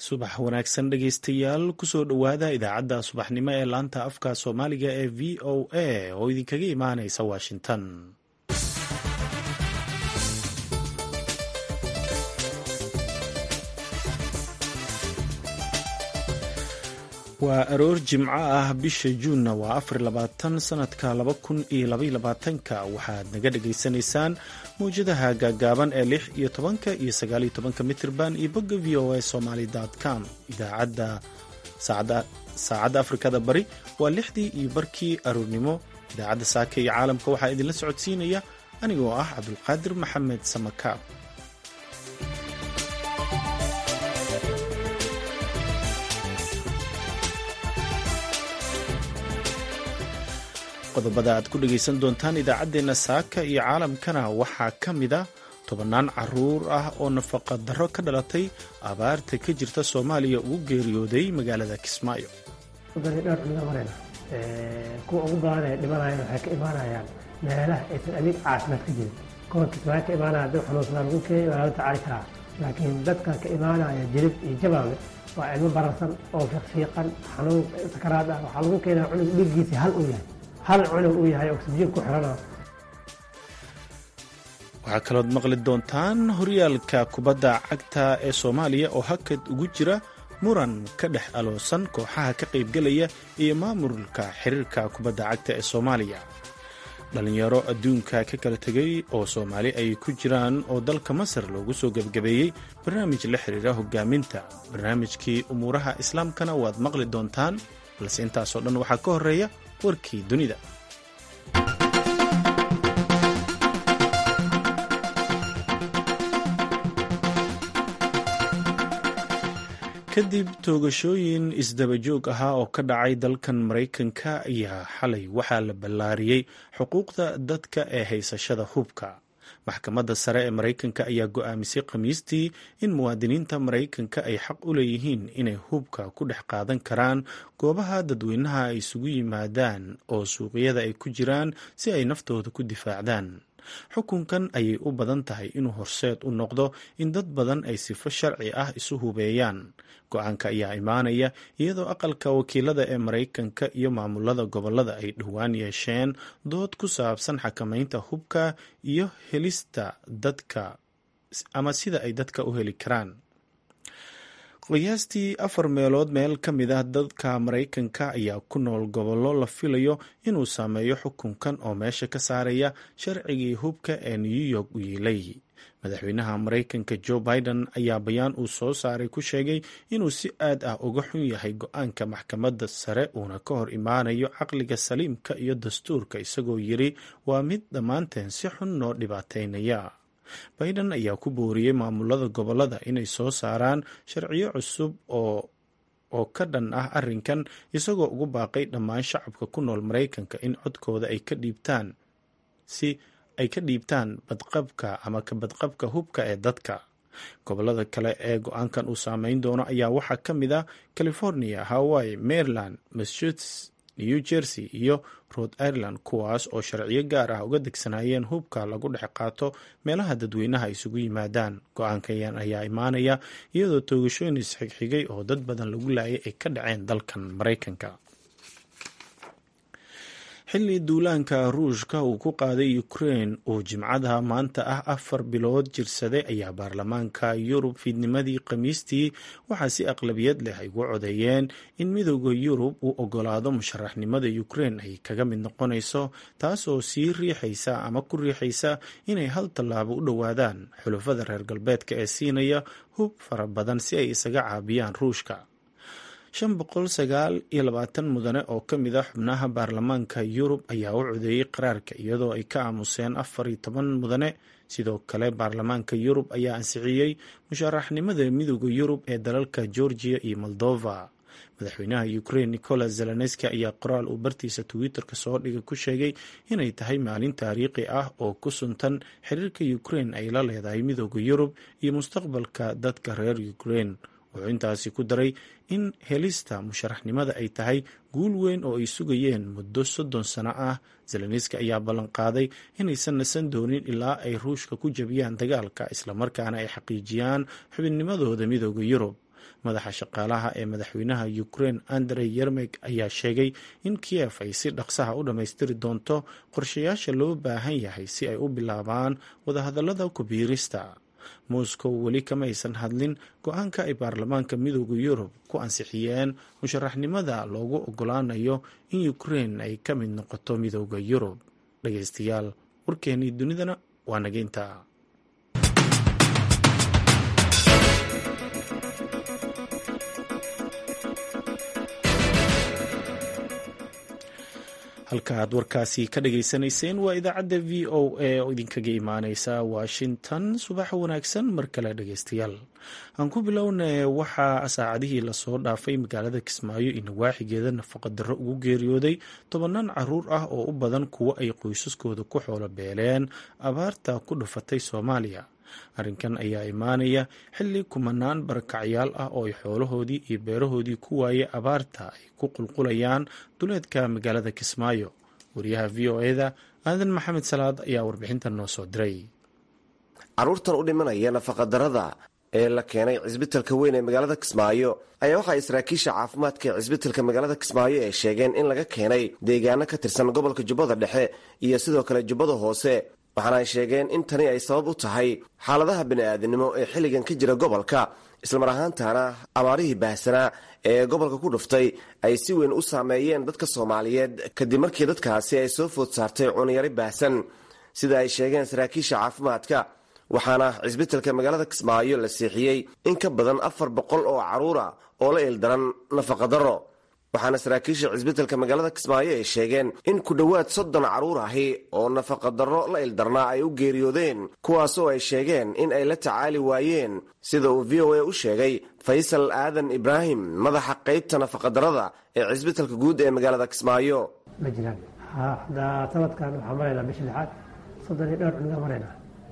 subax wanaagsan dhegaystayaal kusoo dhowaada idaacadda subaxnimo ee laanta afka soomaaliga ee v o a oo idinkaga imaanaysa washington waa aroor jimco ah bisha juunna waa afar labaatan sanadka laba kun iyo labaiyo labaatanka waxaad naga dhagaysanaysaan mawjadaha gaagaaban ee lix iyo tobanka iyo sagaaliyo tobanka mitirban iyo bogga v o a somaly com idaacadda saacadda afrikada bari waa lixdii iyo barkii aroornimo idaacadda saaka iyo caalamka waxaa idinla socodsiinaya anigoo ah cabdulqaadir maxamed samakaab qodobada aad ku dhegaysan doontaan idaacaddeenna saaka iyo caalamkana waxaa ka mid a tobannaan caruur ah oo nafaqa darro ka dhalatay abaarta ka jirta soomaaliya ugu geeriyooday magaalada kismaayo dhowr cunida marayna kuwa ugu badan ee dhimanayaan waxay ka imaanayaan meelaha aysan adeeg caafimaad ka jirin kuwa kismaayo ka imaanaya haddii xanuunsadaan lagu keenay waa laga tacaali karaa laakiin dadka ka imaanaya jilib iyo jabaabe waa cilmo bararsan oo fiiqfiiqan xanuun sakaraad ah waxaa lagu keenaya cunug dhiiggiisa hal uu yahay hal cunug uu yahay oksijiin ku xirana waxaa kalood maqli doontaan horyaalka kubadda cagta ee soomaaliya oo hakad ugu jira muran ka dhex aloosan kooxaha ka qaybgelaya iyo maamulka xiriirka kubadda cagta ee soomaaliya dhallinyaro adduunka ka kala tegay oo soomaali ay ku jiraan oo dalka masar loogu soo gebgabeeyey barnaamij la xiriira hogaaminta barnaamijkii umuuraha islaamkana waad maqli doontaan balse intaasoo dhan waxaa ka horeeya warkii dunida kadib toogashooyin isdabajoog ahaa oo ka dhacay dalkan maraykanka ayaa xalay waxaa la ballaariyey xuquuqda dadka ee haysashada hubka maxkamadda sare ee maraykanka ayaa go'aamisay khamiistii in muwaadiniinta maraykanka ay xaq u leeyihiin inay hubka ku dhex qaadan karaan goobaha dadweynaha ay isugu yimaadaan oo suuqyada ay ku jiraan si ay naftooda ku difaacdaan xukunkan ayay u badan tahay inuu horseed u noqdo in dad badan ay sifo sharci ah isu hubeeyaan go-aanka ayaa imaanaya iyadoo aqalka wakiilada ee maraykanka iyo maamulada gobolada ay dhowaan yeesheen dood ku saabsan xakamaynta hubka iyo helista dadka ama sida ay dadka u heli karaan qiyaastii afar meelood meel ka mid ah dadka maraykanka ayaa ku nool gobollo la filayo inuu saameeyo xukunkan oo meesha ka saaraya sharcigii hubka ee new york u yiilay madaxweynaha maraykanka joe biden ayaa bayaan uu soo saaray ku sheegay inuu si aad ah uga xun yahay go-aanka maxkamadda sare uuna ka hor imaanayo caqliga saliimka iyo dastuurka isagoo yiri waa mid dhammaanteen si xun noo dhibaateynaya biden ayaa ku booriyey maamulada gobolada inay soo saaraan sharciyo cusub oo oo ka dhan ah arrinkan isagoo ugu baaqay dhammaan shacabka ku nool maraykanka in codkooda ay ka dhiibtaan si ay ka dhiibtaan badqabka ama ka badqabka hubka ee dadka gobolada kale ee go-aankan uu saameyn doono ayaa waxaa ka mid ah california hawaii maryland massachusetts new jersey iyo rhode ireland kuwaas oo sharciyo gaar ah uga degsanayeen hubka lagu dhex qaato meelaha dadweynaha isugu yimaadaan go-aankan ayaa imaanaya iyadoo toogashooyin isxigxigay oo dad badan lagu laayay ay ka dhaceen dalkan maraykanka xilli duulaanka ruushka uu ku qaaday ukrain uu jimcada maanta ah afar bilood jirsaday ayaa baarlamaanka yurub fiidnimadii khamiistii waxaa si aqlabiyad leh ay ugu codeeyeen in midooda yurub uu ogolaado musharaxnimada ukrain ay kaga mid noqonayso taasoo sii riixaysa ama ku riixaysa inay hal tallaabo u dhowaadaan xulafada reer galbeedka ee siinaya hub fara badan si ay isaga caabiyaan ruushka shan boqol sagaal iyo labaatan mudane oo ka mid ah xubnaha baarlamaanka yurub ayaa u codeeyey qaraarka iyadoo ay ka aamuseen afar iyo toban mudane sidoo kale baarlamaanka yurub ayaa ansixiyey musharaxnimada midooda yurub ee dalalka georgia iyo moldova madaxweynaha ukrain nicolas zelenski ayaa qoraal uu bartiisa twitter-ka soo dhigay ku sheegay inay tahay maalin taariikhi ah oo ku suntan xiriirka ukrain ay la leedahay midooda yurub iyo mustaqbalka dadka reer ukrain wuxuu intaasi ku daray in helista musharaxnimada ay tahay guul weyn oo ay sugayeen muddo soddon sano ah zelenski ayaa ballan qaaday inaysan nasan doonin ilaa ay ruushka ku jabiyaan dagaalka islamarkaana ay xaqiijiyaan xubinnimadooda midooda yurub madaxa shaqaalaha ee madaxweynaha ukrein andrey yermek ayaa sheegay in kiyef ay si dhaqsaha u dhammaystiri doonto qorshayaasha loo baahan yahay si ay u bilaabaan wadahadallada kubiirista moscow weli kama aysan hadlin go-aanka ay baarlamaanka midooda yurub ku ansixiyeen musharaxnimada loogu ogolaanayo in ukrein ay ka mid noqoto midooda yurub dhageystayaal warkeenii dunidana waa nageynta halka aad warkaasi ka dhageysanayseen waa idaacadda v o a oo idinkaga imaaneysa washington subax wanaagsan mar kale dhageystayaal aan ku bilowna waxaa saacadihii lasoo dhaafay magaalada kismaayo iyo nawaaxigeeda nafaqa darro ugu geeriyooday tobanaan caruur ah oo u badan kuwo ay qoysaskooda ku xoolo beeleen abaarta ku dhufatay soomaaliya arrinkan ayaa imaanaya xilli kumanaan barakacyaal ah oo ay xoolahoodii iyo beerahoodii ku waayay abaarta ay ku qulqulayaan duleedka magaalada kismaayo wariyaha v o eda aadan maxamed salaad ayaa warbixintan noo soo diray caruurtan u dhimanaya nafaqadarrada ee la keenay cisbitalka weyn ee magaalada kismaayo ayaa waxaa saraakiisha caafimaadka ee cisbitalka magaalada kismaayo ay sheegeen in laga keenay deegaano ka tirsan gobolka jubbada dhexe iyo sidoo kale jubbada hoose waxaana ay sheegeen in tani ay sabab u tahay xaaladaha bini'aadinimo ee xilligan ka jira gobolka islamar ahaantaana abaarihii baahsanaa ee gobolka ku dhuftay ay si weyn u saameeyeen dadka soomaaliyeed kadib markii dadkaasi ay soo food saartay cuniyari baahsan sida ay sheegeen saraakiisha caafimaadka waxaana cisbitalka magaalada kismaayo la seexiyey in ka badan afar boqol oo caruura oo la ildaran nafaqadarro waxaana saraakiisha cisbitalka magaalada kismaayo ay sheegeen in ku dhowaad soddon caruur ahi oo nafaqadarro la ildarnaa ay u geeriyoodeen kuwaasoo ay sheegeen in ay la tacaali waayeen sida uu v o a u sheegay faysal aadan ibraahim madaxa qaybta nafaqadarrada ee cisbitalka guud ee magaalada kismaayo ma jiraan hadda sanadkan waxaan maraynaa bisha lixaad soddon iyo dhowr cuniga maraynaa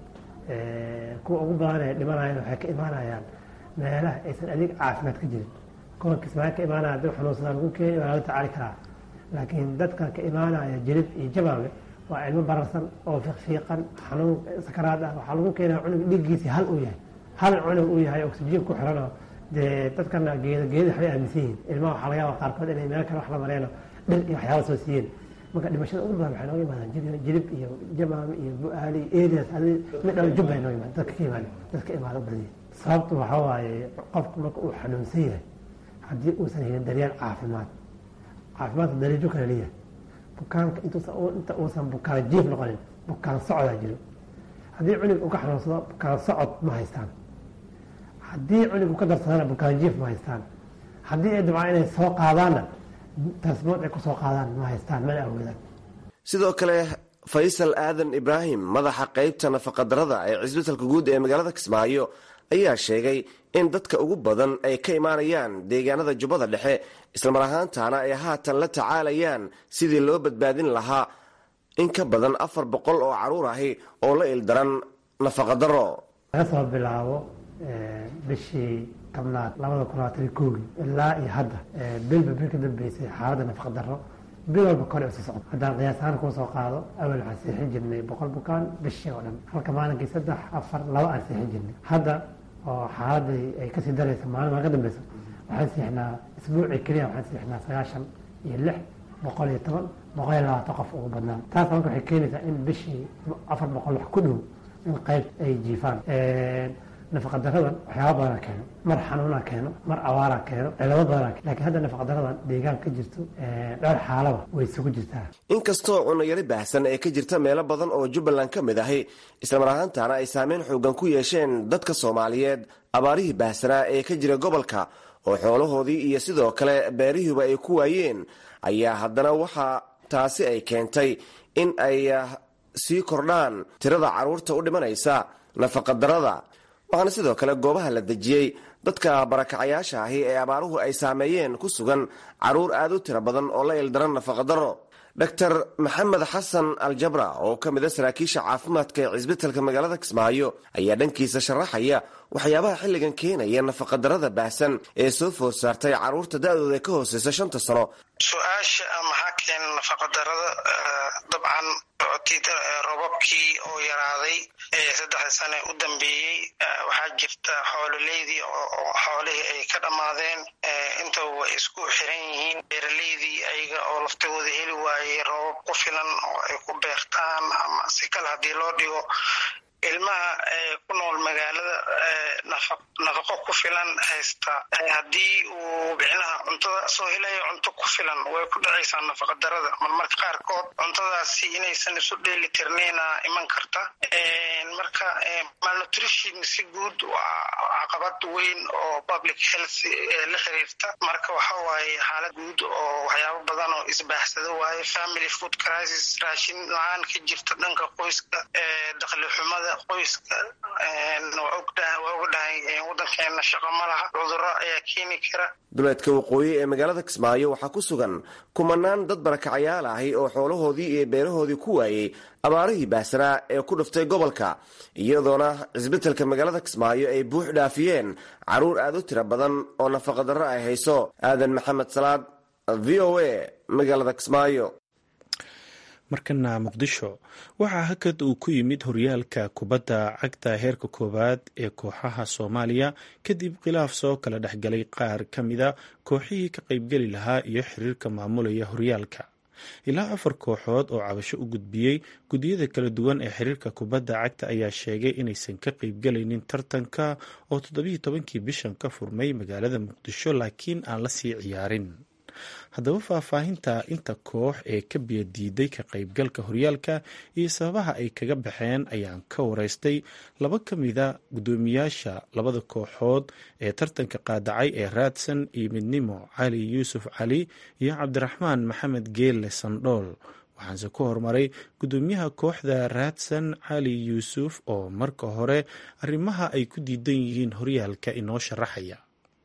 kuwa ugu badan ee dhimanayaan waxay ka imaanayaan meelaha aysan adeeg caafimaad ka jirin kuwa kismaayo ka imaanaya dad xanuunsadaa lagu keenay waa laga tacaali karaa laakiin dadka ka imaanaya jilib iyo jabaale waa cilmo bararsan oo fiiqfiiqan xanuun sakaraad ah waxaa lagu keenaya cunug dhiiggiisii hal uu yahay hal cunug uu yahay oksijiin ku xiranoo dee dadkana geeda geeda waxbay aaminsan yihiin ilmaha waxaa laga yaaba qaarkood inay meel kale wax la mareeno dhir iyo waxyaaba soo siiyeen marka dhimashada ugu badan waxay nooga imaadaan jilib iyo jamaam iyo bu-aali areas mid dhan jubbay noo imaan dadka ka imaan dadka imaada badiya sababtu waxaa waaye qofku marka uu xanuunsan yahay haddii uusan helin daryeel caafimaad caafimaadka dariijo kale leeyahay bukaanka inta uusan bukaan jiif noqonin bukaan socdaa jiro haddii cunug uu ka xanuunsado bukaan socod ma haystaan haddii cunug uu ka darsadana bukaan jiif ma haystaan haddii ay dabcaan inay soo qaadaanna tasmood ay kusoo qaadaan ma haystaan mana awoodaan sidoo kale faysal aadan ibraahim madaxa qaybta nafaqadarrada ee cisbitalka guud ee magaalada kismaayo ayaa sheegay in dadka ugu badan ay ka imaanayaan deegaanada jubbada dhexe islamar ahaantaana ay haatan la tacaalayaan sidii loo badbaadin lahaa in ka badan afar boqol oo caruur ahi oo la ildaran nafaqadarro laga soo bilaabo bishii tobnaad labada kun labaatan koogii ilaa iyo hadda bilba bil ka dambeysay xaaladda nafaqadarro bil walba kor usii socdo haddaan qiyaas ahaan kuu soo qaado awel waxaan seexin jirnay boqol bukaan bishii oo dhan halka maalinkii saddex afar laba aan seexin jirnay hadda oo xaaladii ay kasii daraysa maalin maa ka dambeysa waxaan seexnaa isbuucii keliya waxaan seexnaa sagaashan iyo lix boqol iyo toban boqol iyo labaatan qof ugu badnaan taas marka waxay keenaysaa in bishii afar boqol wax ku dhow in qayb ay jiifaan nafaqadaradan waxyaaba badana keeno mar xanuuna keeno mar abaara keeno cilado badana keeno lakiin hadda nafaqadaradan deegaan ka jirto dhowr xaalaba way isugu jirtaa inkastoo cunayari baahsan ee ka jirta meelo badan oo jubbaland ka mid ahi islamar ahaantaana ay saameyn xoogan ku yeesheen dadka soomaaliyeed abaarihii baahsanaa ee ka jira gobolka oo xoolahoodii iyo sidoo kale beerihiiba ay ku waayeen ayaa haddana waxaa taasi ay keentay in ay sii kordhaan tirada carruurta u dhimanaysa nafaqadarrada waxaana sidoo kale goobaha la dejiyey dadka barakacayaasha ahi ee abaaruhu ay saameeyeen ku sugan carruur aad u tiro badan oo la ildaran nafaqadarro doctor maxamed xasan aljabra oo ka mid a saraakiisha caafimaadka ee cisbitalka magaalada kismaayo ayaa dhankiisa sharaxaya waxyaabaha xilligan keenaya nafaqadarrada baahsan ee soo food saartay carruurta da-dooda ka hooseysa shanta sano su-aasha maxaa keena nafaqadarrada dabcan robabkii oo yaraaday saddexda sane u dambeeyey waxaa jirta xoololeydii oo xoolihii ay ka dhammaadeen intaba way isku xiran yihiin beeraleydii ayaga oo laftigooda heli waayey robab ku filan oo ay ku beertaan ama si kale haddii loo dhigo ilmaha ku nool magaalada nafaqo ku filan haysta haddii uu bicnaha cuntada soo helayo cunto ku filan way ku dhacaysaa nafaqa darada marmarka qaarkood cuntadaasi inaysan isu dheeli tirnayna iman karta marka malnutrition si guud waa caqabad weyn oo public health la xiriirta marka waxa waaye xaalad guud oo waxyaabo badan oo isbaaxsado waaye family food crisis raashin la-aan ka jirta dhanka qoyska dakhli xumada qoyska waa ogdhahay wadankeena shaqo ma laha cuduro ayaa keeni kara duleedka waqooyi ee magaalada kismaayo waxaa ku sugan kumanaan dad barakacayaal ahi oo xoolahoodii iyo beerahoodii ku waayey abaarihii baahsanaa ee ku dhuftay gobolka iyadoona cisbitaalka magaalada kismaayo ay buux dhaafiyeen carruur aad u tiro badan oo nafaqadarro ay hayso aadan maxamed salaad v o a magaalada kismaayo markana muqdisho waxaa hakad uu ku yimid horyaalka kubadda cagta heerka koowaad ee kooxaha soomaaliya kadib khilaaf soo kala dhexgalay qaar ka mida kooxihii ka qaybgeli lahaa iyo xiriirka maamulaya horyaalka ilaa afar kooxood oo cabasho u gudbiyey guddiyada kala duwan ee xiriirka kubadda cagta ayaa sheegay inaysan ka qaybgelaynin tartanka oo toddobiiyo tobankii bishan ka furmay magaalada muqdisho laakiin aan la sii ciyaarin haddaba faahfaahinta inta koox ee ka biyadiiday ka qaybgalka horyaalka iyo sababaha ay kaga baxeen ayaan ka wareystay laba ka mida guddoomiyaasha labada kooxood ee tartanka qaadacay ee raadsan iyo midnimo cali yuusuf cali iyo cabdiraxmaan maxamed geelle sandhool waxaanse ku horumaray guddoomiyaha kooxda raadsan cali yuusuf oo marka hore arrimaha ay ku diidan yihiin horyaalka inoo sharaxaya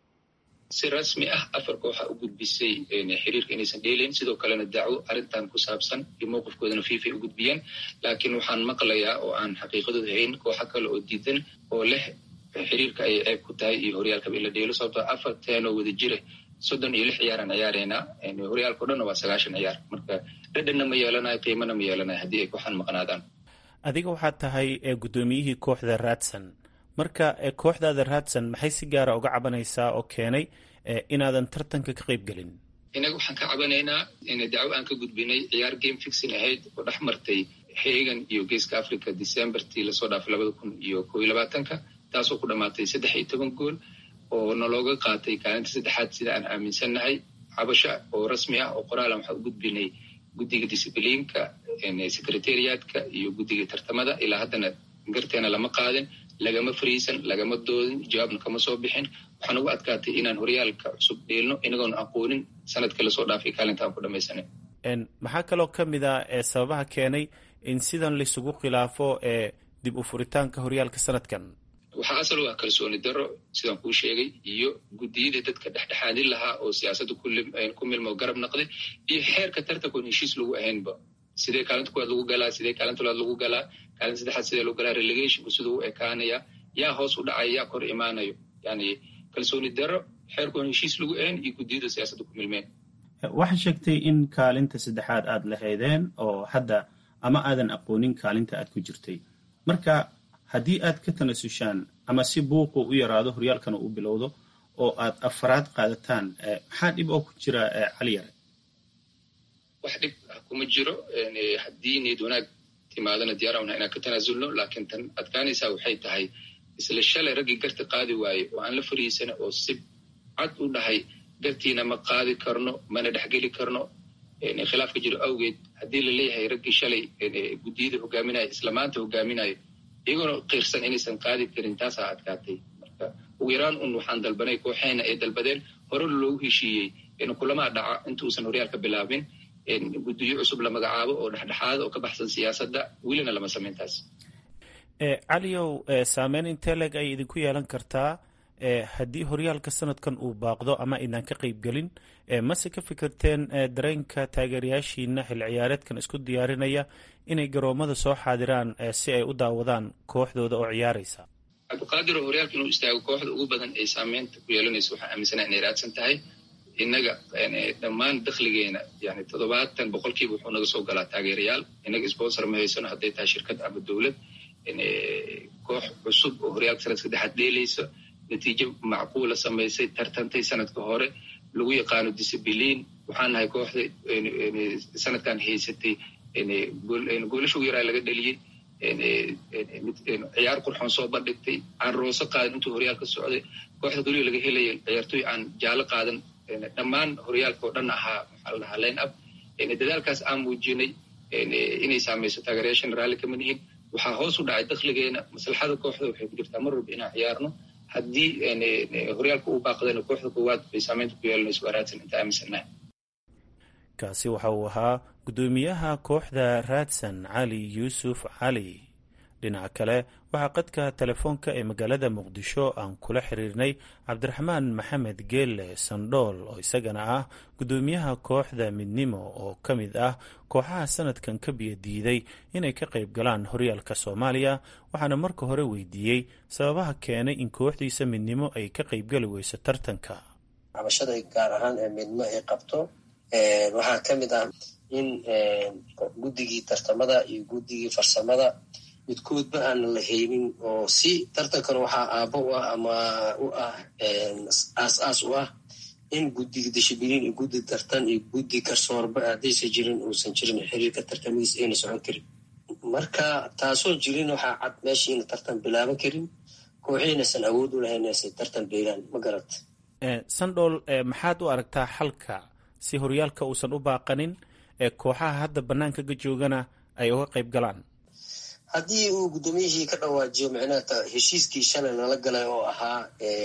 si rasmi ah afar kooxa u gudbisay xiriirka inaysan dheelayn sidoo kalena dacwo arrintan ku saabsan iyo mowqifkoodana fifa u gudbiyeen laakiin waxaan maqlayaa oo aan xaqiiqadooda hayn kooxa kale oo diidan oo leh xiriirka ay ceeb ku tahay iyo horyaalkaba in la dheelo sababtoo afar teenoo wada jira soddon iyo lix ciyaaraan ciyaareynaa horyaalka o dhanna waa sagaashan ciyaar marka dhadhanna ma yeelanayo qiimana ma yeelanayo haddii ay kooxan maqnaadaan adiga waxaad tahay guddoomiyihii kooxda raadsan marka kooxdaada raadsan maxay si gaara uga cabanaysaa oo keenay inaadan tartanka ka qayb gelin inaga waxaan ka cabanaynaa dacwo aan ka gudbinay ciyaar game fixin ahayd oo dhex martay xeegan iyo geeska africa decembertii lasoo dhaafay labada kun iyo koo iyo labaatanka taasoo ku dhammaatay saddex iyo toban gool oo nalooga qaatay kaalinta saddexaad sida aan aaminsannahay cabasho oo rasmi ah oo qoraalan waxaa u gudbinay guddiga discibliinka secretariatka iyo guddiga tartamada ilaa haddana garteena lama qaadin lagama fariisan lagama doodin jawaabna kama soo bixin waxaan ugu adkaatay inaan horyaalka cusub dheelno inagoon aqoonin sanadka lasoo dhaafay kaalinta aan ku dhamaysanay maxaa kaloo ka mid a ee sababaha keenay in sidan laisugu khilaafo ee dib u furitaanka horyaalka sanadkan waxaa asal waa kalsooni daro sidaan kuu sheegay iyo guddiyadii dadka dhexdhexaadin lahaa oo siyaasadda ku milmo garab naqday iyo xeerka tartankoon heshiis lagu ahaynba sidee kaalinta kuwaad lagu galaa sidee kaalinta labaad lagu galaa kaalinta saddexaad sidee lagu galaa relegationku siduu u ekaanaya yaa hoos u dhacaya yaa kor imaanayo yani kalsooni daro xeerkoon heshiis lagu ahayn iyo guddiyada siyaasadda ku milmeen waxaa sheegtay in kaalinta saddexaad aad lahaydeen oo hadda ama aadan aqoonin kaalinta aad ku jirtay marka haddii aad ka tanasushaan ama si buuqu u yaraado horyaalkana u bilowdo oo aad afaraad qaadataan maxaa dhib oo ku jira cali yare wax dhib ah kuma jiro haddii niyad wanaag timaadana diyaarana inaan ka tanaasulno laakiin tan adkaanaysaa waxay tahay isla shalay raggii garta qaadi waaye oo aan la fariisana oo si cad u dhahay gartiina ma qaadi karno mana dhexgeli karno khilaaf ka jiro awgeed haddii la leeyahay raggii shalay guddiyada hogaaminayo isla maanta hogaaminayo iyagoona qiirsan inaysan qaadi karin taasaa adkaatay marka ugu yaraan un waxaan dalbanay kooxeena ay dalbadeen hore loogu heshiiyey in kulamaa dhaca inta uusan horyaalka bilaabin guddiyo cusub la magacaabo oo dhexdhexaada oo ka baxsan siyaasadda welina lama samayn taas caliyow saameyn intee leeg ay idinku yeelan kartaa haddii horyaalka sanadkan uu baaqdo ama idaan ka qayb gelin mase ka fikirteen dareenka taageerayaashiina xil ciyaareedkan isku diyaarinaya inay garoomada soo xaadiraan si ay u daawadaan kooxdooda oo ciyaaraysa cabdiqaadiroo horyaalka inuu istaago kooxda ugu badan ay saameynta ku yeelanayso waxaan aaminsana inay raadsan tahay innaga dhammaan dakhligeena yani toddobaatan boqolkiiba wuxuu naga soo galaa taageerayaal innaga sponsor ma haysano hadday tahay shirkad ama dowlad koox cusub oo horyaalka sanadka saddexaad dheelaysa natiijo macquula samaysay tartantay sanadka hore lagu yaqaano disabiliin waxaan nahay kooxda sanadkan haysatay goolasha ugu yaraa laga dheliyey ciyaar qurxoon soo bandhigtay aan rooso qaadan intuu horyaalka socday kooxda keliya laga helaya ciyaartoy aan jaalo qaadan dhammaan horyaalka oo dhan ahaa maxaa la dhahaa line up dadaalkaas aan muujinay inay saamayso taageerayaashan raalli kama nihin waxaa hoos u dhacay dakhligeena maslaxada kooxda waxay ku jirtaa mar walba inaan ciyaarno haddii horyaalka uu baaqdana kooxda koowaad bay saameynta ku yeelanayso waa raadsan inta aaminsannahay kaasi waxa uu ahaa guddoomiyaha kooxda raadsan cali yuusuf cali dhinaca kale waxaa qadka telefoonka ee magaalada muqdisho aan kula xiriirnay cabdiraxmaan maxamed geelle sandhool oo isagana ah guddoomiyaha kooxda midnimo oo ka mid ah kooxaha sanadkan ka biyo diiday inay ka qayb galaan horyaalka soomaaliya waxaana marka hore weydiiyey sababaha keenay in kooxdiisa midnimo ay ka qaybgali weyso tartanka cabashada gaar ahaan ee midnimo ay qabto waxaa ka mid ah in guddigii tartamada iyo guddigii farsamada midkoodba aan la haynin oo si tartankan waxaa aabbo u ah ama u ah aas-aas u ah in guddiga dishibiliin iyo guddi tartan iyo guddi garsoorba haddaysan jirin uusan jirin xiriirka tartamadiis ayna socon karin marka taasoo jirin waxaa cad meeshii ina tartan bilaaban karin kooxiinaysan awood u lahayn inaysan tartan beelaan ma garata sandhool maxaad u aragtaa xalka si horyaalka uusan u baaqanin ee kooxaha hadda bannaanka ka joogana ay uga qayb galaan haddii uu guddoomiyihii ka dhawaajiyo micnaha heshiiskii shalay lala galay oo ahaa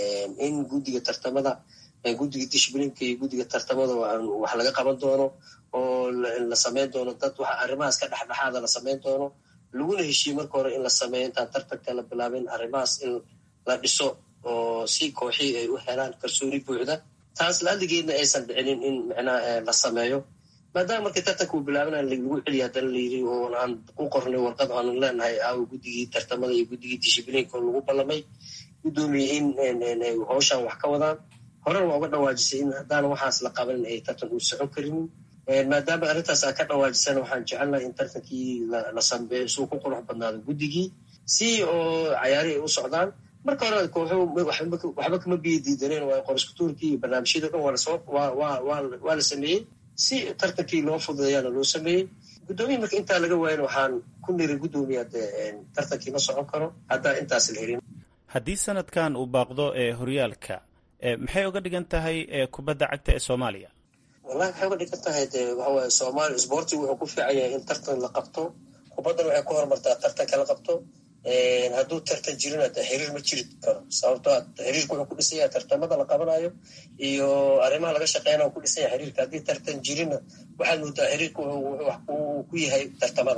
in guddiga tartamada guddiga dishibliinka iyo guddiga tartamada wax laga qaban doono oo la samayn doono dad waxa arrimahaas ka dhexdhexaada la samayn doono laguna heshiiye marka hore in la sameeyo intaan tartanka la bilaabin arrimahaas in la dhiso oo si kooxii ay u helaan kalsooni buuxda taas la-adigeedna aysan dhicinin in micnaha la sameeyo maadaama markii tartanka uu bilaabana lagu celiya haddana layiri oo aan ku qornay warqad aanu leenahay aawo guddigii tartamada iyo guddigii dishibliinka oo lagu ballamay guddoomiye in howshan wax ka wadaan horena waa uga dhawaajisay in haddaan waxaas la qabanin ay tartan uu socon karinin maadaama arrintaas aan ka dhawaajisana waxaan jecelnahay in tartankii la sameeyo suu ku qurux badnaado guddigii si oo cayaari ay u socdaan marka hore kooxu waxba kama biyo diidaneen waa qoriskutuurkii iyo barnaamijyada dhan waa la sameeyey si tartankii loo fududeeyaana loo sameeyey guddoomiyi marka intaa laga waayan waxaan ku niri guddoomiya dee tartankii ma socon karo haddaan intaas la helin haddii sanadkan uu baaqdo ee horyaalka maxay uga dhigan tahay kubadda cagta ee soomaaliya wallahi waxay uga dhigan tahay dee waxawaaye soomaaliya sboortigu wuxuu ku fiican yahay in tartan la qabto kubaddan waxay ku horumartaa tartanka la qabto hadduu tartan jirina de xiriir ma jiri karo sababto xiriirku wuxuu ku dhisan yahay tartamada la qabanayo iyo arrimaha laga shaqeynaya ku dhisan yahay xiriirka haddii tartan jirina waxaad moodaa xiriirku uu ku yahay tartamada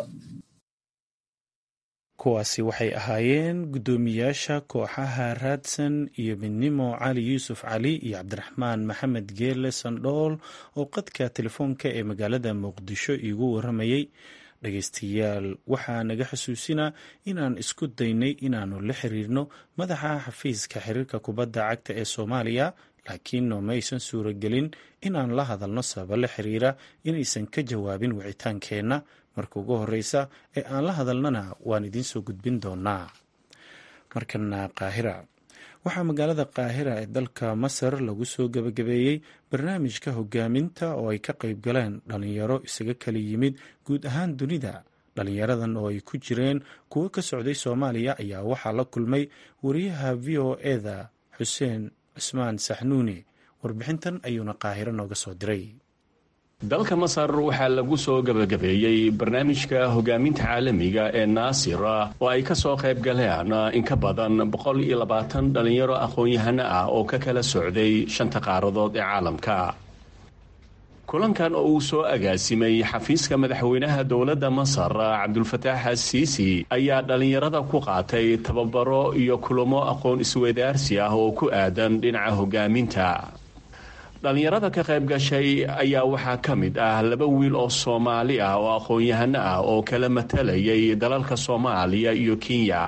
kuwaasi waxay ahaayeen guddoomiyaasha kooxaha raadsan iyo midnimo cali yuusuf cali iyo cabdiraxmaan maxamed geele sandhool oo qadka telefoonka ee magaalada muqdisho iigu waramayey dhegeystayaal waxaa naga xusuusinaa inaan isku daynay inaannu la xiriirno madaxa xafiiska xiriirka kubadda cagta ee soomaaliya laakiin nooma aysan suuragelin inaan la hadalno sababa la xiriira inaysan ka jawaabin wicitaankeenna marka ugu horeysa ee aan la hadalnana waan idiin soo gudbin doonaa markana qaahira waxaa magaalada qaahira ee dalka masar lagu soo gebagabeeyey barnaamijka hogaaminta oo ay ka qayb galeen dhalinyaro isaga kala yimid guud ahaan dunida dhalinyaradan oo ay ku jireen kuwo ka socday soomaaliya ayaa waxaa la kulmay wariyaha v o eda xuseen cusmaan saxnuuni warbixintan ayuuna qaahiro nooga soo diray dalka masar waxaa lagu soo gebagabeeyey barnaamijka hogaaminta caalamiga ee naasir oo ay ka soo qayb galeen in ka badan boqol iyo labaatan dhalinyaro aqoon-yahano ah oo ka kala socday shanta qaaradood ee caalamka kulankan oo uu soo agaasimay xafiiska madaxweynaha dowladda masar cabdulfataax asiisi ayaa dhallinyarada ku qaatay tababaro iyo kulamo aqoon isweydaarsi ah oo ku aadan dhinaca hogaaminta dhallinyarada ka qayb gashay ayaa waxaa ka mid ah laba wiil oo soomaali ah oo aqoon-yahano ah oo kala matalayay dalalka soomaaliya iyo kenya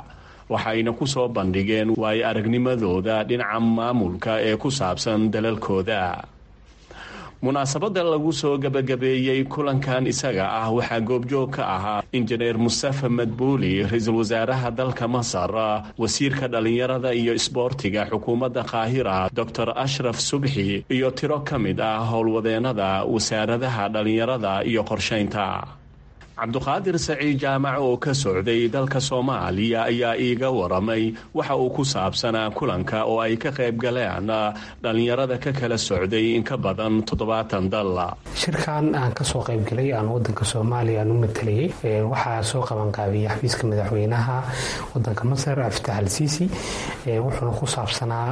waxayna ku soo bandhigeen waayo aragnimadooda dhinaca maamulka ee ku saabsan dalalkooda munaasabada lagu soo gabagabeeyey kulankan isaga ah waxaa goobjoog ka ahaa injineer mustafa madbuuli ra-iisul wasaaraha dalka masar wasiirka dhallinyarada iyo isboortiga xukuumadda qaahira doctor ashraf subxi iyo tiro ka mid ah howlwadeenada wasaaradaha dhallinyarada iyo qorshaynta cabduqaadir saciid jaamac oo ka socday dalka soomaaliya ayaa iiga waramay waxa uu ku saabsanaa kulanka oo ay ka qayb galeen dhallinyarada ka kala socday in ka badan toddobaatan dal shirkan aan kasoo qaybgalay aan wadanka soomaaliya aan u matalayay waxaa soo qabanqaabiyey xafiiska madaxweynaha wadanka masar abditax al siisi wuxuuna ku saabsanaa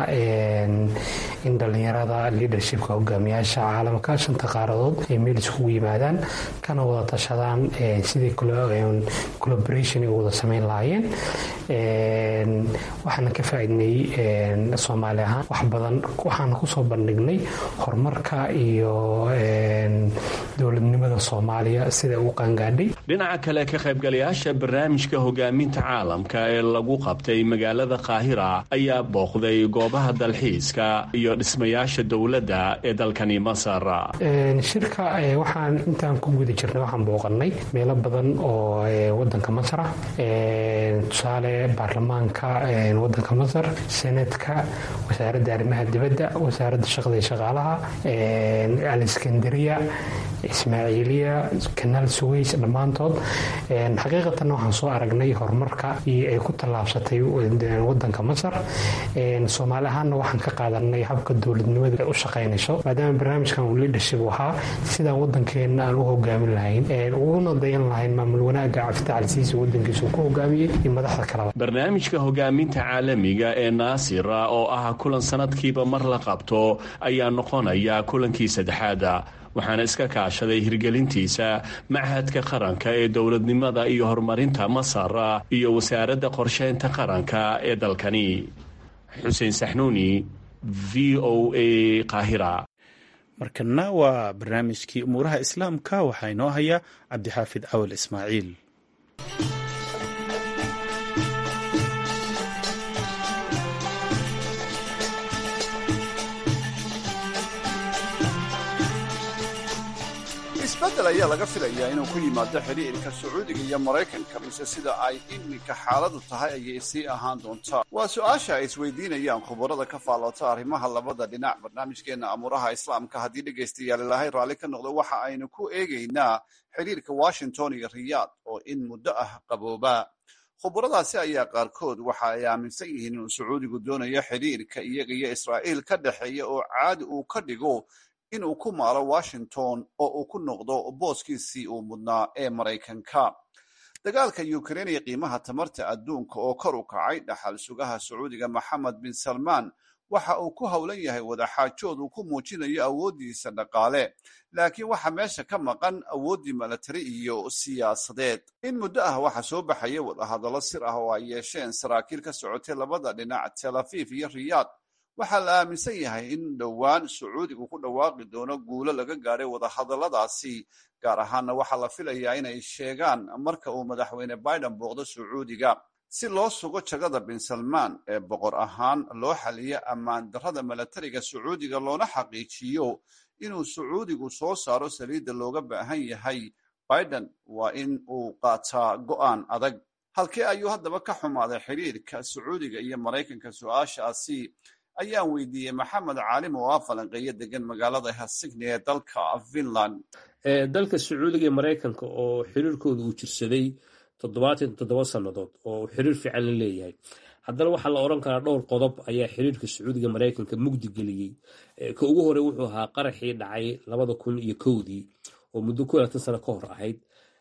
in dhallinyarada leadershipka hogaamiyaasha caalamka shanta qaaradood ay meel iskugu yimaadaan kana wada tashadaan sidii collaboration ay wada sameyn lahaayeen waxaana ka faaidnay soomaali ahaan wax badan waxaana kusoo bandhignay horumarka iyo dowladnimada soomaaliya sida uu qaangaadhay dhinaca kale ka qaybgalayaasha barnaamijka hogaaminta caalamka ee lagu qabtay magaalada qaahira ayaa booqday goobaha dalxiiska iyo dhismayaasha dowladda ee dalkani masar shirka waxaan intaan ku guda jirnay waxaan booqanay meelo badan oo wadanka masar ah tusaale baarlamaanka wadanka masar senatka wasaaradda arrimaha dibadda wasaaradda shaqada iyo shaqaalaha aleskandariya ismaaciiliya kanaal suweys dhammaantood xaqiiqatan waxaan soo aragnay horumarka iyo ay ku tallaabsatay wadanka masar soomaali ahaanna waxaan ka qaadanay habka dowladnimada u shaqaynayso maadaama barnaamijkan uu leadership ahaa sidaan wadankeena aan u hogaamin lahayn uguna dayan lahayn maamul wanaaga cabditax alsiisi wadankiisa uu ku hogaamiyey iyo madaxda kaleba barnaamijka hogaaminta caalamiga ee naasira oo ah kulan sanadkiiba mar la qabto ayaa noqonaya kulankii saddexaada waxaana iska kaashaday hirgelintiisa machadka qaranka ee dowladnimada iyo horumarinta masar iyo wasaaradda qorsheynta qaranka ee dalkani xuseen saxnuuni v o a qaahira markana waa barnaamijkii umuuraha islaamka waxaa inoo haya cabdixaafid cawal ismaaciil isbeddel ayaa laga filayaa inuu ku yimaado xidhiirka sacuudiga iyo maraykanka mise sida ay iminka xaaladu tahay ayay sii ahaan doontaa waa su-aasha ay isweydiinayaan khubarada ka faaloota arrimaha labada dhinac barnaamijkeena amuuraha islaamka haddii dhegaystayaal ilaahay raalli ka noqdo waxa aynu ku eegaynaa xidhiirka washington iyo riyaad oo in muddo ah qabooba khubaradaasi ayaa qaarkood waxa ay aaminsan yihiin inuu sacuudigu doonayo xidhiirka iyaga iyo israa'iil ka dhexeeya oo caadi uu ka dhigo inuu ku maalo washington oo uu ku noqdo booskiisii uu mudnaa ee maraykanka dagaalka ukrain iyo qiimaha tamarta adduunka oo kor u kacay dhaxal sugaha sacuudiga maxamed bin salmaan waxa uu ku howlan yahay wadaxaajood uu ku muujinayo awooddiisa dhaqaale laakiin waxa meesha ka maqan awooddii milatari iyo siyaasadeed in muddo ah waxa soo baxaya wadahadallo sir ah oo ay yeesheen saraakiil ka socotay labada dhinac tel afiif iyo riyaad waxaa la aaminsan yahay in dhowaan sacuudigu ku dhawaaqi doono guulo laga gaadhay wadahadalladaasi gaar ahaanna waxaa la filayaa inay sheegaan marka uu madaxweyne biden booqdo sacuudiga si loo sugo jagada bin salmaan ee boqor ahaan loo xaliyo ammaan darrada milatariga sacuudiga loona xaqiijiyo inuu sacuudigu soo saaro saliidda looga baahan yahay biden waa in uu qaataa go'aan adag halkee ayuu haddaba ka xumaaday xidhiirka sacuudiga iyo maraykanka su-aashaasi ayaan weydiiyey maxamed caalim oo ah falanqeeyo degan magaalada helsigni ee dalka finland dalka sacuudiga iyo maraykanka oo xiriirkooda uu jirsaday toddobaatan toddoba sannadood oo uu xiriir fiican la leeyahay haddana waxaa la odhan karaa dhowr qodob ayaa xiriirka sacuudiga maraykanka mugdi geliyey ka ugu horey wuxuu ahaa qaraxii dhacay labada kun iyo kowdii oo muddo ku laatan sano ka hor ahayd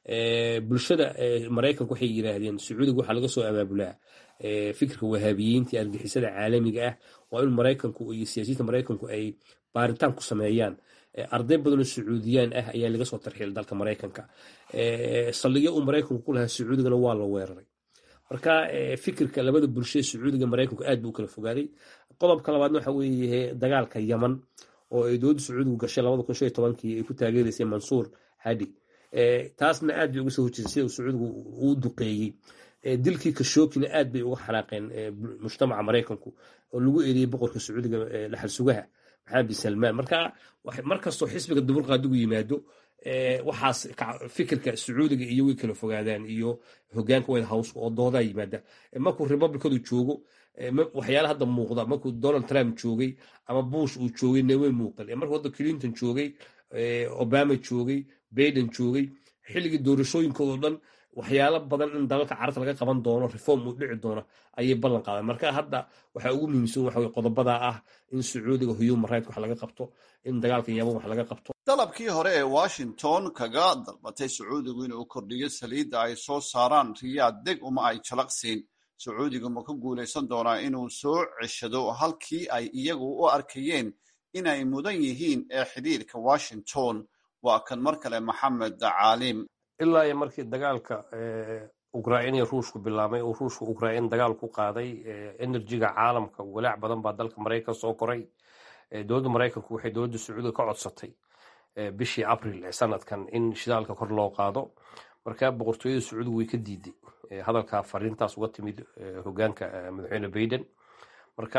bulshada maraykanka waxay yidhaahdeen sacuudiga waxaa laga soo abaabulaa fikirka wahaabiyiinta argixisada caalamiga ah waa in maraykanku iyo siyaasiyiinta maraykanku ay baaritaan ku sameeyaan arday badanoo sacuudiyaan ah ayaa laga soo tarxiilay dalka maraykanka saldhigyo uu maraykanku ku lahaa sacuudigana waa la weeraray marka fikirka labada bulshada sacuudiga maraykanku aad buu u kala fogaaday qodobka labaadna waxa weeye dagaalka yaman oo ay dowladda sacuudigu gashay labada kun shan iyo tobankii ay ku taageeraysay mansuur hadi taasna aad bay uga soo horjeesay sida uu sacuudigu uu duqeeyey dilkii kashokina aad bay uga xanaaqeen mujtamaca maraykanku oo lagu eriyey boqorka sacuudiga dhaxal sugaha maxamed bin salmaan marka markastoo xisbiga dimuqraadigu yimaado waxaas fikirka sacuudiga iyo way kala fogaadaan iyo hogaanka white house oo doodaa yimaada markuu republicadu joogo waxyaala hadda muuqda markuu donald trump joogay ama bush uu joogay nawey muuqan markuu hadda clinton joogay obama joogay baiden joogay xilligii doorashooyinkoodao dhan waxyaalo badan in dalalka carabta laga qaban doono reform uu dhici doono ayay ballan qaadeen marka hadda waxaa ugu muhiimsan waxa qodobada ah in sacuudiga human right wax laga qabto in dagaalka yaman wax laga qabto dalabkii hore ee washington kaga dalbatay sacuudigu inuu kordhiyo saliidda ay soo saaraan riyaad deg uma ay jalaqsiin sacuudigu ma ku guulaysan doonaa inuu soo ceshado halkii ay iyagu u arkayeen inay mudan yihiin ee xidhiirka washington waa kan mar kale maxamed caalim ilaa iyo markii dagaalka ukrain iyo ruushku bilaabmay uu ruushka ukrain dagaal ku qaaday enerjiga caalamka walaac badan baa dalka maraykan soo koray dowladda maraykanku waxay dowladda sacuudiga ka codsatay bishii abril ee sanadkan in shidaalka kor loo qaado marka boqortooyada sacuudiga way ka diiday hadalka fariintaas uga timid hogaanka madaxweyne baiden marka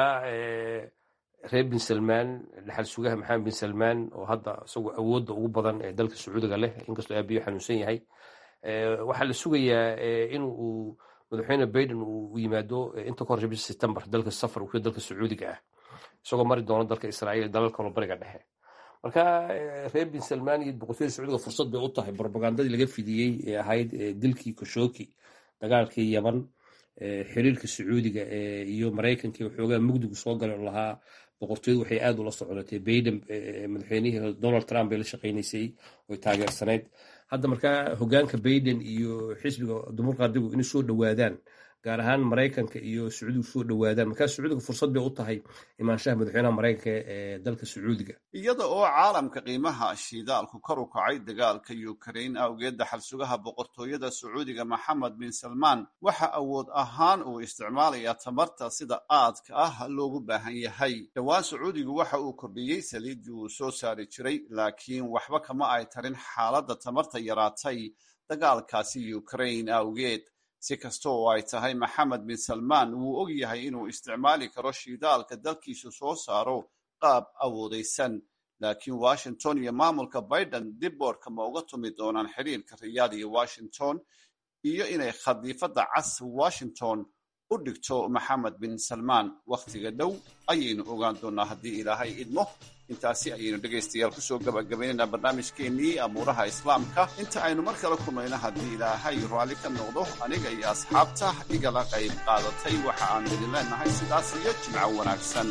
reer bin salmaan dhaxal sugaha maxamed bin salmaan oo hadda isagoo awoodda ugu badan ee dalka sacuudiga leh inkastoo aabiyo xanuunsan yahay waxaa la sugayaa in uu madaxweyne baiden uu yimaado inta ka horre bisha september dalka safar uu dalka sacuudiga ah isagoo mari doono dalka israa'iil dalal kaloo bariga dhexe marka reer bin salmaan iyo boqortooyada sacuudiga fursad bay u tahay propagandadii laga fidiyey ee ahayd dilkii koshoki dagaalkii yaman xiriirka sacuudiga iyo maraykanka waxoogaa mugdigu soo galay oo lahaa boqortooyadu waxay aad ula soconatay baiden madaxweynihii donald trump bay la shaqaynaysay oy taageersanayd hadda markaa hogaanka baiden iyo xisbiga dimuqraadigu inay soo dhowaadaan gaar ahaan maraykanka iyo sacuudigu soo dhowaadaan markaa sacuudiga fursad bay u tahay imaanshaha madaxweynaha maraykanka ee dalka sacuudiga iyada oo caalamka qiimaha shidaalku kor u kacay dagaalka ukrain awgeed daxal sugaha boqortooyada sacuudiga maxamed bin salmaan waxa awood ahaan uu isticmaalayaa tamarta sida aadka ah loogu baahan yahay dhowaan sacuudigu waxa uu kordhiyey saliiddii uu soo saari jiray laakiin waxba kama ay tarin xaaladda tamarta yaraatay dagaalkaasi ukrain awgeed si kasta oo ay tahay maxamed bin salmaan wuu og yahay inuu isticmaali karo shidaalka dalkiisu soo saaro qaab awoodaysan laakiin washington iyo maamulka biden dib boorka ma uga tumi doonaan xiriirka riyaad iyo washington iyo inay khadiifadda cas washington u dhigto maxamed bin salmaan wakhtiga dhow ayaynu ogaan doonaa haddii ilaahay idmo intaasi ayaynu dhegaystayaal kusoo gabagabaynaynaa barnaamijkeennii amuuraha islaamka inta aynu mar kale kulmayno haddii ilaahay raalli ka noqdo aniga iyo asxaabta igala qayb qaadatay waxa aanu idin leenahay sidaas iyo jimco wanaagsan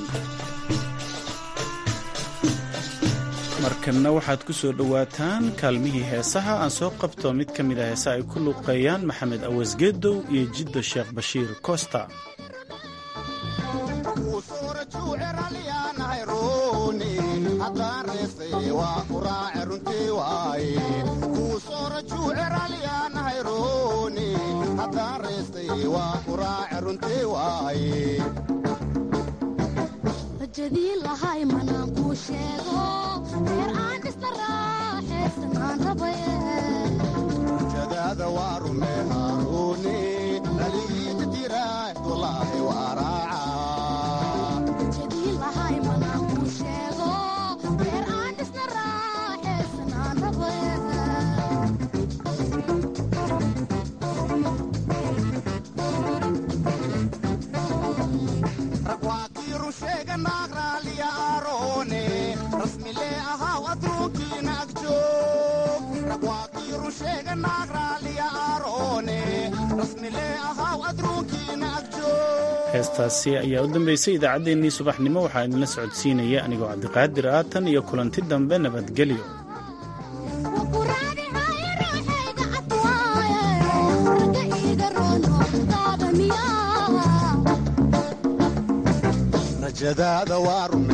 markanna waxaad ku soo dhowaataan kaalmihii heesaha aan soo qabto mid ka mid a heesa ay ku luuqeeyaan maxamed awasgeedow iyo jiddo sheekh bashiir costa jadaada waa rume haaruuni dhaligiita jira dulaahi waa ragwaakiiru sheega naag raaliya aaroone rasmile ahaw adruunkiina agjoog ragwaakiiru sheega naag raaliya aaroone rasmile ahaw adruunkiina agjoog heestaasi ayaa u dambeysay idaacaddeenii subaxnimo waxaa idinla socodsiinaya anigoo cabdiqaadir ah tan iyo kulanti dambe nabadgelyo rajadaada waa